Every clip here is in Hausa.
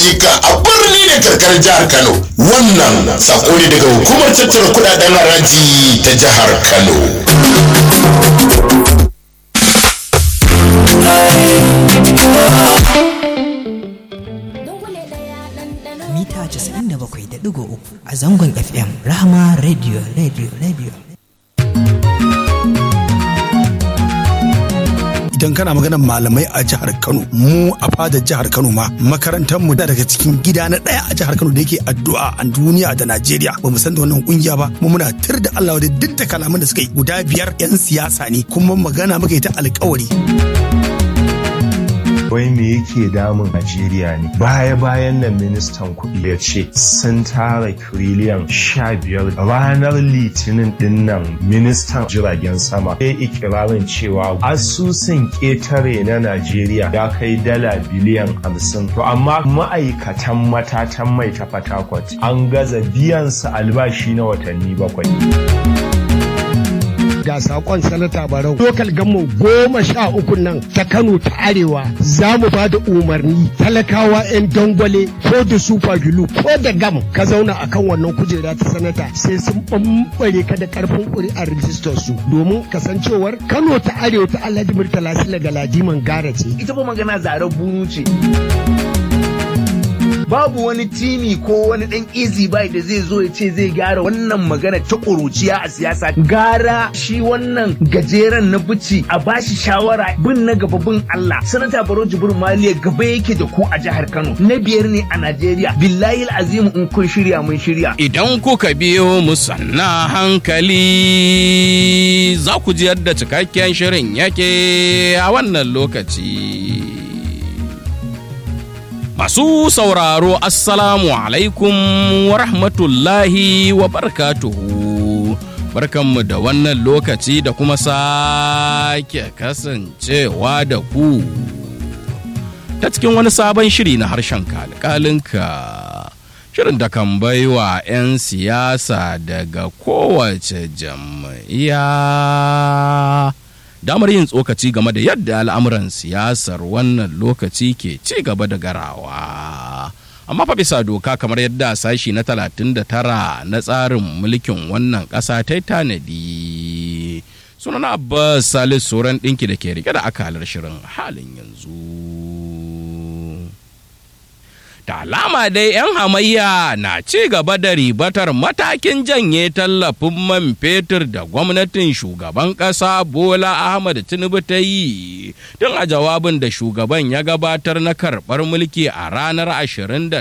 ayyuka a birni da karkarar jihar Kano. Wannan sako ne daga hukumar tattara kudaden haraji ta jihar Kano. mita 97.3 a zangon FM Rahama Radio Radio Radio. idan kana maganar malamai a jihar Kano mu a fadar jihar Kano ma makarantar mu da daga cikin gida na daya a jihar Kano da yake addu'a a duniya da Najeriya ba mu san da wannan kungiya ba mu muna tir da Allah da duk da kalaman da suka yi guda biyar yan siyasa ne kuma magana muka yi ta alkawari wai me yake damun Najeriya ne baya bayan nan ministan kuɗi ya ce sun tara tiriliyan sha biyar ranar litinin din nan ministan jiragen sama ya ikirarin cewa asusun ƙetare na Najeriya ya kai dala biliyan hamsin to amma ma'aikatan matatan mai ta fatakwat an gaza biyan su albashi na watanni bakwai. ga sakon sanata barau lokal gammo goma sha uku nan ta kano ta arewa za mu ba da umarni talakawa 'yan dangwale ko da super glue ko da gam ka zauna akan wannan kujera ta sanata sai sun bambare ka da karfin ƙuri'ar rijistar su domin kasancewar kano ta arewa ta alhaji murtala sila ga ladiman gara ce ita fa magana zaren bunu ce babu wani timi ko wani dan easy buy da zai zo ya ce zai gyara wannan magana ta ƙuruciya a siyasa gara shi wannan gajeren na bici a bashi shawara bin na gaba bin Allah sanata baro jibir maliya gaba yake da ku a jihar Kano na biyar ne a Najeriya billahi azimu in kun shirya mun shirya idan kuka biyo mu sanna hankali za ku ji yadda cikakken shirin yake a wannan lokaci Masu sauraro Assalamu alaikum wa rahmatullahi wa barakatuhu. Barkanmu da wannan lokaci da kuma sake kasancewa da ku. Ta cikin wani sabon shiri na harshen kalkalinka. Shirin da kan baiwa 'yan siyasa daga kowace jam'iyya. damar yin tsokaci game da yadda al'amuran siyasar wannan lokaci ke ci gaba da garawa. Amma fa bisa doka kamar yadda sashi na 39 na tsarin mulkin wannan ƙasa ta tanadi. Sunana Abbas Salis Soran ɗinki da ke rike da akalar shirin halin yanzu. da alama dai 'yan hamayya na ci gaba da ribatar matakin janye tallafin man fetur da gwamnatin shugaban ƙasa bola ahmad tinubu ta yi tun a jawabin da shugaban ya gabatar na karɓar mulki a ranar 29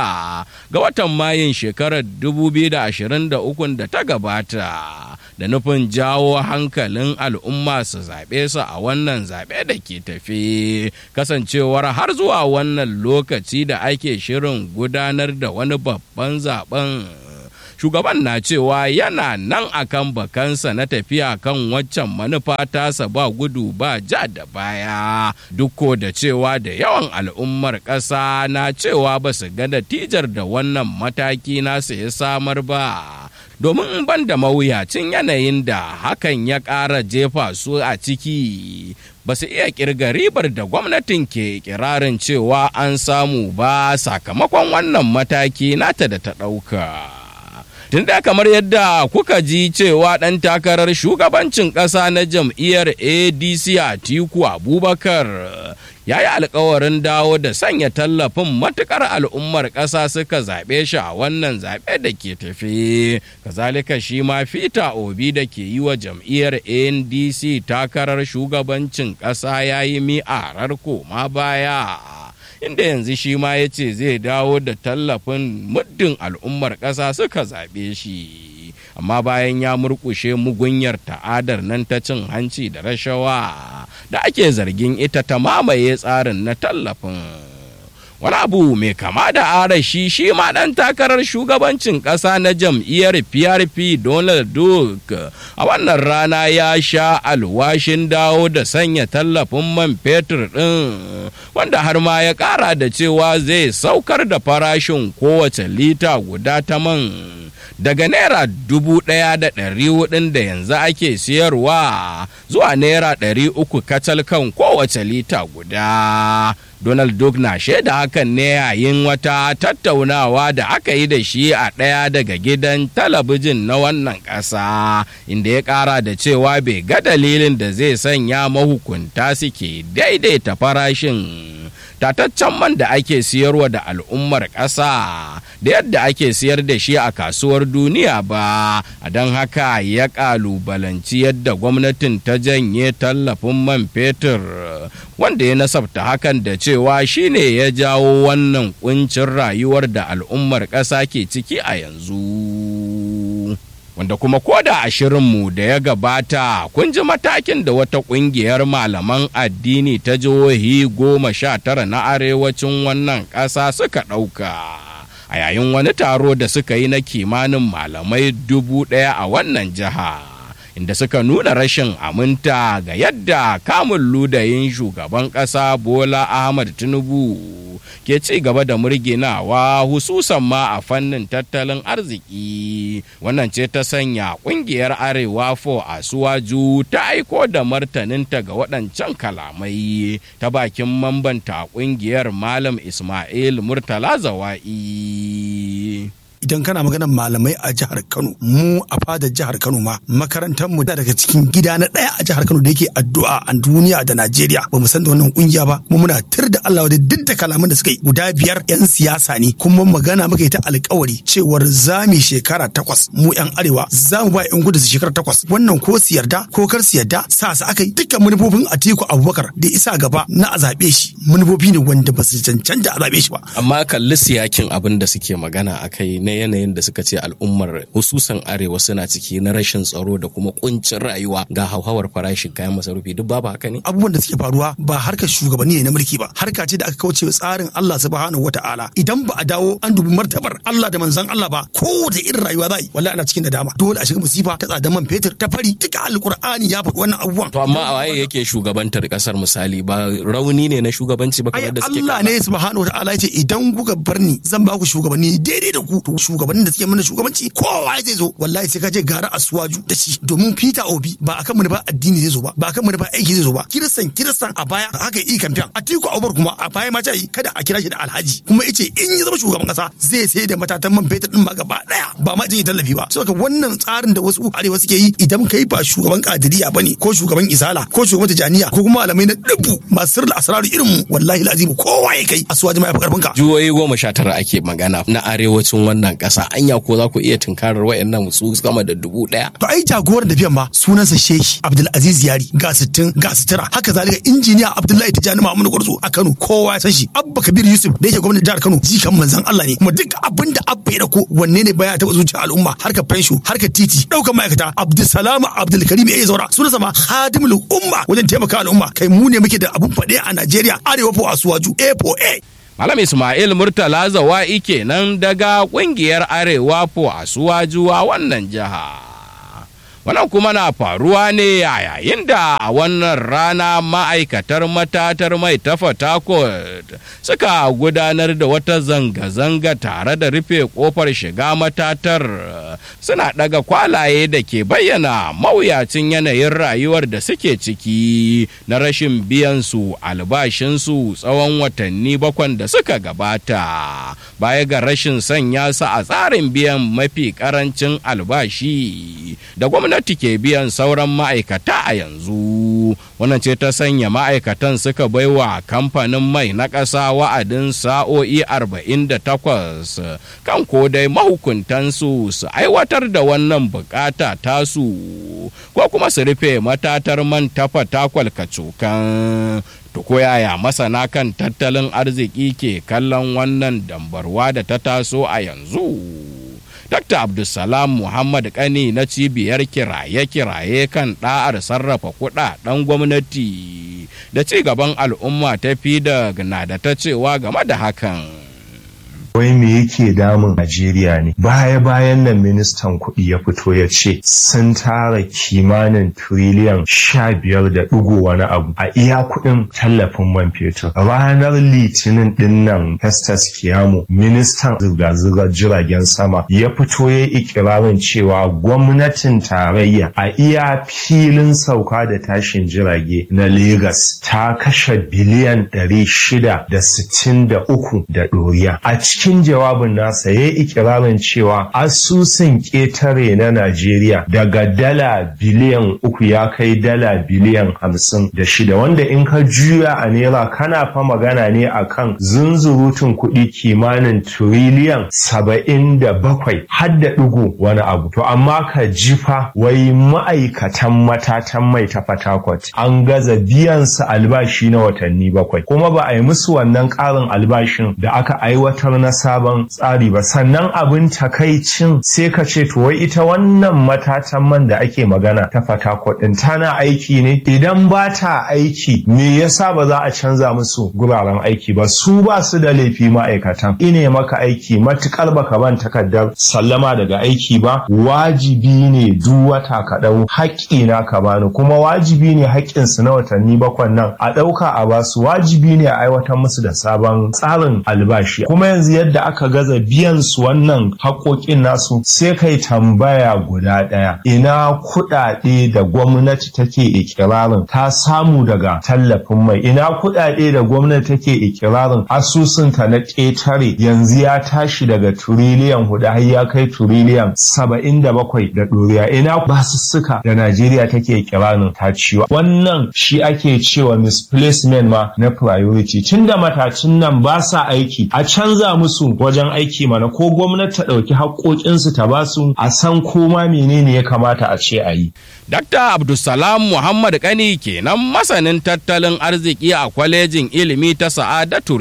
ga watan mayun shekarar 2023 da ta gabata da nufin jawo hankalin al'umma su zaɓe su a wannan zaɓe da ke tafe kasancewar har zuwa wannan lokaci da ake shirin gudanar da wani babban zaben shugaban na cewa yana nan akan bakansa na tafiya kan waccan manufa tasa ba gudu ba ja da baya duk da cewa da yawan al'ummar ƙasa na cewa ba su ga natijar da wannan mataki nasa ya samar ba domin ban da mawuyacin yanayin da hakan ya ƙara jefa su a ciki ba su iya kirga ribar da gwamnatin ke kirarin cewa an samu ba sakamakon wannan mataki nata da ta ɗauka. tun da kamar yadda kuka ji cewa ɗan takarar shugabancin ƙasa na jam'iyyar adc a tiku abubakar ya yi alkawarin dawo da sanya tallafin matukar al'ummar ƙasa suka zaɓe shi a wannan zaɓe da ke tafe kazalika shi ma fita obi da ke yi wa jam'iyyar ndc takarar shugabancin ƙasa ya yi mi'arar koma baya inda yanzu shi ma ya ce zai dawo da tallafin muddin al'ummar ƙasa suka zaɓe shi amma bayan ya murƙushe mugunyar ta'adar nan ta cin hanci da rashawa da ake zargin ita ta mamaye tsarin na tallafin wani abu mai kama da arashi shi ma ɗan takarar shugabancin ƙasa na jam'iyyar prp donald duck a wannan rana ya sha alwashin dawo da sanya tallafin man fetur ɗin wanda har ma ya ƙara da cewa zai saukar da farashin kowace lita guda ta man daga naira dubu ɗaya da ɗari hudun da yanzu ake siyarwa zuwa naira ɗari uku kacal kan kowace lita guda Donald Duck na shaida hakan ne yayin wata tattaunawa da aka yi da shi a ɗaya daga gidan talabijin na wannan ƙasa inda ya ƙara da cewa bai ga dalilin da zai sanya mahukunta suke daidaita farashin tataccen man da ake siyarwa da al'ummar ƙasa da yadda ake siyar da shi a kasuwar duniya ba a don haka ya ƙalubalanci yadda gwamnatin ta janye tallafin man fetur wanda ya nasabta hakan da cewa shine ya jawo wannan kuncin rayuwar da al'ummar ƙasa ke ciki a yanzu. wanda kuma koda a shirinmu da ya gabata kun ji matakin da wata kungiyar malaman addini ta jihohi goma sha tara na arewacin wannan ƙasa suka ɗauka a yayin wani taro da suka yi na kimanin malamai dubu ɗaya a wannan jiha inda suka nuna rashin aminta ga yadda kamun ludayin shugaban ƙasa bola ahmad tinubu ke ci gaba da murginawa hususan ma a fannin tattalin arziki wannan ce ta sanya kungiyar arewa fo a suwaju ta aiko da martaninta ga waɗancan kalamai ta bakin mambanta kungiyar malam ismail murtala zawa'i idan kana maganar malamai a jihar Kano mu a fadar jihar Kano ma makarantar mu da daga cikin gida na daya a jihar Kano da yake addu'a a duniya da Najeriya ba mu san da wannan kungiya ba mu muna tir da Allah da duk da kalaman da suka yi guda biyar yan siyasa ne kuma magana muka yi ta alkawari cewar zami shekara takwas mu yan arewa za mu ba yan gudu su shekara takwas wannan ko su yarda ko kar su yarda sa su aka yi dukkan manufofin Atiku Abubakar da isa gaba na a zaɓe shi manufofi ne wanda ba su cancanta a zaɓe shi ba amma kalli siyakin abin da suke magana akai na yanayin da suka ce al'ummar hususan arewa suna ciki na rashin tsaro da kuma kuncin rayuwa ga hauhawar farashin kayan masarufi duk babu haka ne abubuwan da suke faruwa ba harkar shugabanni ne na mulki ba harka ce da aka kauce tsarin Allah subhanahu wataala idan ba a dawo an dubi martabar Allah da manzon Allah ba kowace irin rayuwa za yi wallahi ana cikin nadama dole a shiga musifa ta tsadan man fetur ta fari duka alqur'ani ya faɗi wannan abubuwan to amma a waye yake shugabantar kasar misali ba rauni ne na shugabanci ba kamar da suke Allah ne subhanahu wataala ya ce idan kuka bar ni zan ba ku shugabanni daidai da ku to shugabannin da suke mana shugabanci kowa zai zo wallahi sai ka je gara asuwaju da shi domin Peter Obi ba akan mu ba addini zai zo ba ba akan mu ba aiki zai zo ba kiristan kiristan a baya haka yi kamfen Atiku Abubakar kuma a baya ma ta yi kada a kira shi da Alhaji kuma yace in ya zama shugaban kasa zai sai da matatan man fetur din ma gaba daya ba ma jin tallafi ba saboda wannan tsarin da wasu arewa suke yi idan kai ba shugaban kadiriya bane ko shugaban isala ko shugaban tijaniya ko kuma malamai na dubu masu sirri asraru irin mu wallahi lazimu kowa ya kai asuwaji ma ya fi karfin ka jihohi goma sha tara ake magana na arewacin wannan kasa anya ko za ku iya tunkarar wayannan su sama da dubu daya to ai jagoran tafiyan ma sunansa shehi abdulaziz yari ga sittin ga sitira haka zalika injiniya abdullahi tijani mamudu gwarzo a kano kowa ya san shi abba kabir yusuf da yake gwamnatin jihar kano jikan manzon allah ne kuma duk abin da abba ya dako wanne ne baya taɓa zuciya al'umma harkar fensho harkar titi ɗaukar ma'aikata abdulsalam abdulkarim ya zaura sunansa ma hadimul umma wajen taimaka al'umma kai mu ne muke da abun faɗe a najeriya arewa fo asuwaju a for a Malam Ismail Murtala Zawa'i kenan daga kungiyar Arewa fo Asuwaju a wannan jiha. Wannan kuma na faruwa ne a yayin da a wannan rana ma'aikatar matatar mai ta Fatakot suka gudanar da wata zanga-zanga tare da rufe kofar shiga matatar suna daga kwalaye da ke bayyana mawuyacin yanayin rayuwar da suke ciki na rashin biyan su albashinsu tsawon watanni bakwan da suka gabata baya ga rashin sanya su a tsarin biyan mafi karancin albashi da gwamnati ke biyan sauran ma'aikata a yanzu wannan ce ta sanya ma'aikatan suka baiwa kamfanin mai na ƙasa wa'adin sa'o'i 48 kan ko dai mahukuntansu su aiwatar da wannan bukata tasu ko kuma su rufe matatar man tafa takwal kacokan to ko yaya masana kan tattalin arziki ke kallon wannan dambarwa da ta taso a yanzu dr abdulsalam muhammad kani na cibiyar kiraye-kiraye kan ɗa'ar sarrafa kuɗaɗen gwamnati da ci gaban al'umma ta fi da na da ta cewa game da hakan wai me yake damun Najeriya ne baya bayan nan ministan kuɗi ya fito ya ce sun tara kimanin tiriliyan sha biyar da ɗigo wani abu a iya kuɗin tallafin man fetur ranar litinin ɗin nan Festus Kiyamo ministan zirga-zirgar jiragen sama ya fito ya ikirarin cewa gwamnatin tarayya a iya filin sauka da tashin jirage na Legas ta kashe biliyan ɗari shida da sittin da uku da ɗoriya. A cikin jawabin nasa ya ikirarin cewa asusun ƙetare na Najeriya daga dala biliyan uku ya kai dala biliyan hamsin da shida wanda in ka juya a naira kana fa magana ne akan zunzurutun kuɗi kimanin tiriliyan saba'in da bakwai har da ɗigo wani abu. To amma ka jifa wai ma'aikatan matatan mai ta Fatakwat an gaza biyan su albashi na watanni bakwai kuma ba a yi musu wannan ƙarin albashin da aka aiwatar na sabon tsari ba sannan abin takaicin sai ka ce to wai ita wannan matatan man da ake magana ta Fatakwat din tana aiki ne idan ba ta aiki me yasa ba za a canza musu guraren aiki ba su ba su da laifi ma'aikatan ine maka aiki matukar baka ban takardar sallama daga aiki ba wajibi ne duk wata ka dau haƙƙi na ka bani kuma wajibi ne haƙƙin su na watanni bakwan nan a ɗauka a basu wajibi ne a aiwatar musu da sabon tsarin albashi kuma yanzu yadda aka gaza biyan su wannan haƙoƙin nasu sai kai tambaya guda ɗaya ina kuɗaɗe da gwamnati take ikirarin ta samu daga tallafin mai ina kuɗaɗe da gwamnati take ikirarin asusunta na ƙetare yanzu ya tashi daga turiliyan hudu har ya kai turiliyan saba'in da bakwai da ɗoriya ina basussuka da Najeriya take ikirarin ta ciwa wannan shi ake cewa misplacement ma na priority tunda matacin nan ba sa aiki a canza musu wajen aiki mana ko gwamnati ta ɗauki haƙoƙinsu ta basu a san koma menene ya kamata a ce a yi. Dr. Abdulsalam Muhammad Kani kenan masanin tattalin arziki a kwalejin ilimi ta Sa'adatu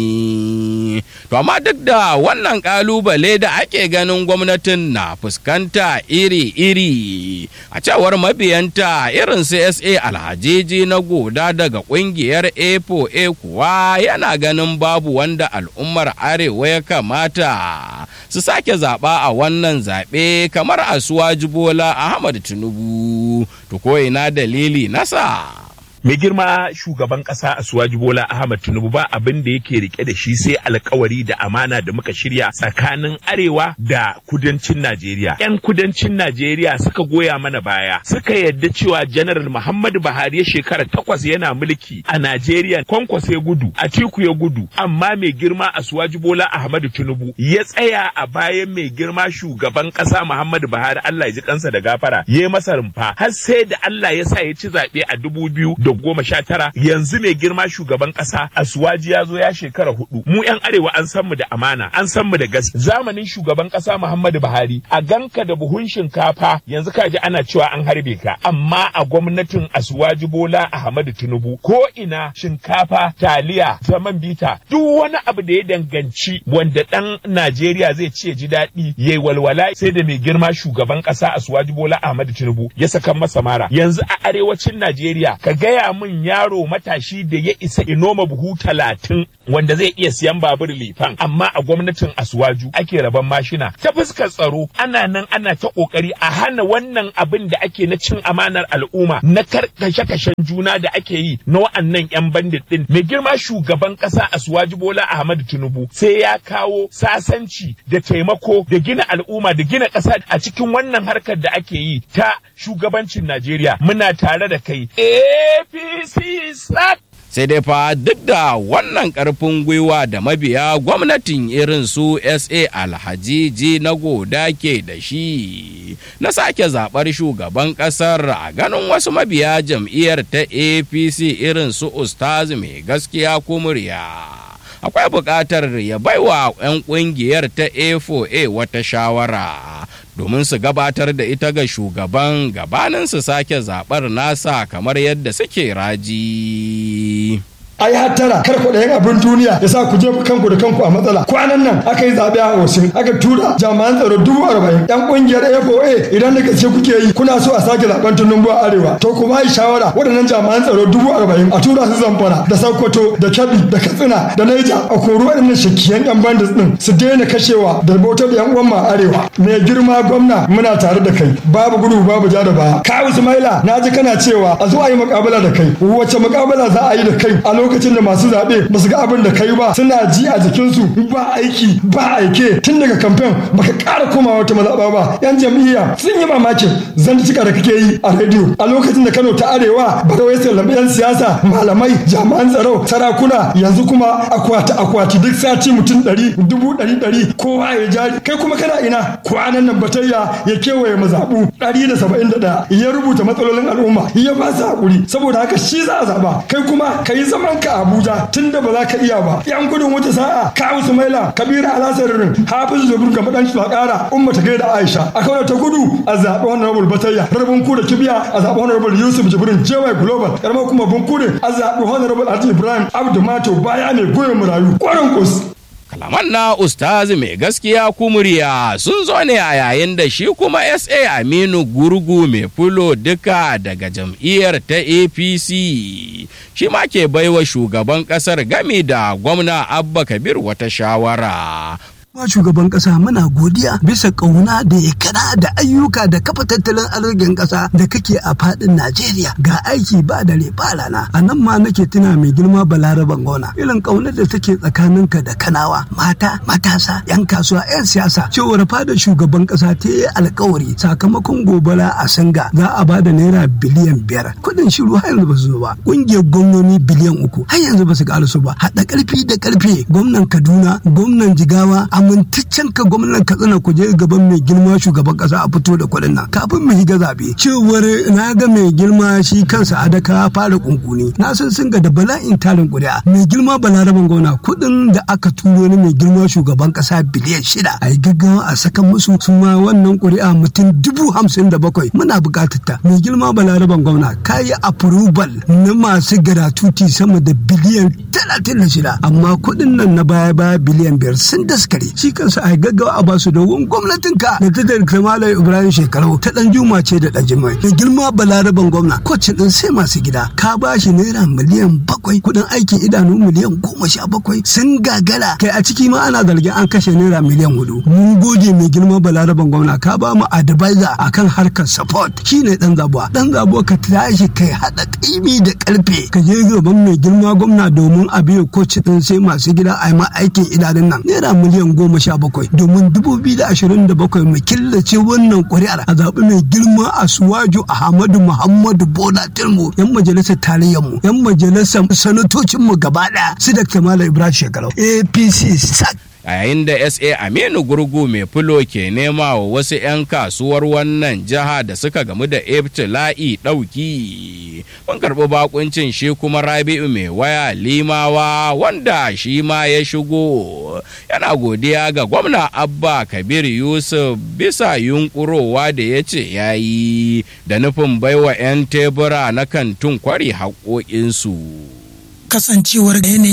Rimi. To amma duk da wannan kalubale da ake ganin gwamnatin na fuskanta iri-iri a cewar mabiyanta irin CSA alhajiji na goda daga kungiyar A4A kuwa yana ganin babu wanda al'ummar arewa ya kamata su sake zaɓa a wannan zaɓe kamar asuwaji bola Ahmad Tinubu. To ko ina dalili nasa. mai girma shugaban kasa Asuwaji Bola Ahmad Tinubu ba abin da yake rike da shi sai alkawari da amana da muka shirya tsakanin arewa da kudancin Najeriya. Yan kudancin Najeriya suka goya mana baya suka yadda cewa Janar Muhammadu Buhari ya shekara takwas yana mulki a Najeriya kwankwas ya gudu Atiku ya gudu amma mai girma Asuwaji Bola Ahmad Tinubu ya tsaya a bayan mai girma shugaban kasa Muhammadu Buhari Allah ya ji kansa da gafara ya masa rumfa har sai da Allah ya sa ya ci zaɓe a dubu biyu da goma sha tara yanzu mai girma shugaban kasa asuwaji ya zo ya shekara hudu mu yan arewa an san mu da amana an san mu da gas zamanin shugaban kasa muhammadu buhari a ganka da buhun shinkafa yanzu kaji ana cewa an harbe ka amma a gwamnatin asuwaji bola ahmadu tinubu ko ina shinkafa taliya zaman bita duk wani abu da ya danganci wanda dan najeriya zai ce ji daɗi yayi walwala sai da mai girma shugaban kasa asuwaji bola ahmadu tinubu ya saka masa mara yanzu a arewacin najeriya ka gaya gaya min yaro matashi da ya isa inoma buhu talatin wanda zai iya siyan babur lifan amma a gwamnatin asuwaju ake raban mashina ta fuskar tsaro ana nan ana ta kokari a hana wannan abin da ake na cin amanar al'umma na karkashe kashen juna da ake yi na wa'annan yan bandit din mai girma shugaban kasa asuwaju bola ahmadu tinubu sai ya kawo sasanci da taimako da gina al'umma da gina kasa a cikin wannan harkar da ake yi ta shugabancin najeriya muna tare da kai APC SAC. Sai dai fa duk da wannan ƙarfin gwiwa da mabiya gwamnatin irin su SA Alhajiji na goda ke da shi na sake zaɓar shugaban ƙasar a ganin wasu mabiya jam'iyyar ta APC irin su Ustaz mai gaskiya kumurya. akwai buƙatar ya baiwa 'yan ƙungiyar ta A4A wata shawara domin su gabatar da ita ga shugaban gabanin su sake zaɓar nasa kamar yadda suke raji. ai hattara kar ku ɗayan abin duniya ya sa ku jefa kanku da kanku a matsala kwanan nan aka yi zaɓe a Osun aka tura jami'an tsaro dubu arba'in yan ƙungiyar FOA idan da gaske kuke yi kuna so a sake zaɓen Tinubu a arewa to ku ba shawara waɗannan jami'an tsaro dubu arba'in a tura su Zamfara da Sokoto da Kebbi da Katsina da Niger a kori waɗannan shakiyan yan bandits din su daina kashewa da bautar yan uwan ma arewa mai girma gwamna muna tare da kai babu gudu babu ja da baya ka Ismaila na ji kana cewa a zo a yi mukabala da kai wace mukabala za a yi da kai a lokacin da masu zaɓe ba su ga abin da kai ba suna ji a jikinsu ba aiki ba aike tun daga kamfen baka ƙara komawa wata mazaɓa ba yan jam'iyya sun yi mamakin zantuka da kake yi a rediyo a lokacin da Kano ta arewa ba wai sallama yan siyasa malamai jami'an tsaro sarakuna yanzu kuma akwati akwati duk sati mutum ɗari dubu ɗari ɗari kowa ya jari kai kuma kana ina kwanan nan batayya ya kewaye mazaɓu ɗari da saba'in da ɗaya ya rubuta matsalolin al'umma ya ba su haƙuri saboda haka shi za a zaɓa kai kuma ka yi zaman ka Abuja tun da ba za ka iya ba yan gudun wata sa'a kawu Sumaila Kabiru Alasarin Hafizu Zubur ga madan Bakara Umma ta gaida Aisha a kawai ta gudu a zaɓi honorable Batayya Rarbin Kuda Kibiya a zaɓi honorable Yusuf Jibrin JY Global karamar kuma Bunkure a zaɓi honorable Alhaji Ibrahim Abdu Mato baya mai goyon murayu kwarin kus kalaman na ustazi mai gaskiya kumuriya sun zo ne a yayin da shi kuma sa aminu gurgu mai fulo duka daga jam'iyyar ta apc shi ma ke baiwa shugaban kasar gami da gwamna abba kabir wata shawara Ma shugaban kasa muna godiya bisa kauna da ya kana da ayyuka da kafa tattalin arzikin kasa da kake a fadin Najeriya ga aiki ba da ba rana a nan ma nake tuna mai girma balaraban gona irin kaunar da take tsakaninka da kanawa mata matasa yan kasuwa yan siyasa cewar fadar shugaban kasa ta yi alkawari sakamakon gobara a sanga za a ba da naira biliyan biyar kuɗin shiru har yanzu ba su zo ba ƙungiyar gwamnoni biliyan uku har yanzu ba su ƙarasu ba haɗa ƙarfi da ƙarfe gwamnan Kaduna gwamnan Jigawa amintaccen ka gwamnan katsina ku je gaban mai girma shugaban kasa a fito da kuɗin nan kafin mu shiga zaɓe cewar na ga mai girma shi kansa adaka fara kunkuni na san sun ga da bala'in tarin ƙuri'a mai girma balaraban gona kuɗin da aka turo ni mai girma shugaban kasa biliyan shida a yi gaggawa a sakan musu su ma wannan ƙuri'a mutum dubu hamsin da bakwai muna buƙatar ta mai girma balaraban gwamna ka yi approval na masu garatuti sama da biliyan talatin da shida amma kuɗin nan na baya baya biliyan biyar sun daskare shi kansa a gaggawa a basu domin gwamnatin ka da ta da kamala ibrahim shekaru ta dan juma ce da dan jimai da girma balaraban gwamna kwacin din sai masu gida ka ba shi naira miliyan bakwai kudin aikin idanu miliyan goma sha bakwai sun gagara kai a ciki ma ana zargin an kashe naira miliyan hudu mun gode mai girma balaraban gwamna ka ba mu advisor akan harkar support shine dan zabuwa dan zabuwa ka tashi kai hada kaimi da karfe ka je gaban mai girma gwamna domin a biya kwacin din sai masu gida a yi ma aikin idanun nan naira miliyan goma sha bakwai domin dubu biyu da ashirin da bakwai mu killace wannan ƙuri'ar a zaɓi mai girma a suwaju ahmadu muhammadu bola tilmu yan majalisar tarayyar mu yan majalisar sanatocin mu gaba ɗaya su da kamala ibrahim shekaru apc sak a yayin da sa aminu gurgu mai fulo ke nema wa wasu 'yan kasuwar wannan jiha da suka gamu da ibtila'i ɗauki mun karɓi bakuncin shi kuma rabi'u mai waya limawa wanda shi ma ya shigo yana godiya ga gwamna abba kabir yusuf bisa yunkurowa da ya ce ya yi da nufin baiwa 'yan tebura na kantin kwari haƙoƙinsu kasancewar yanayi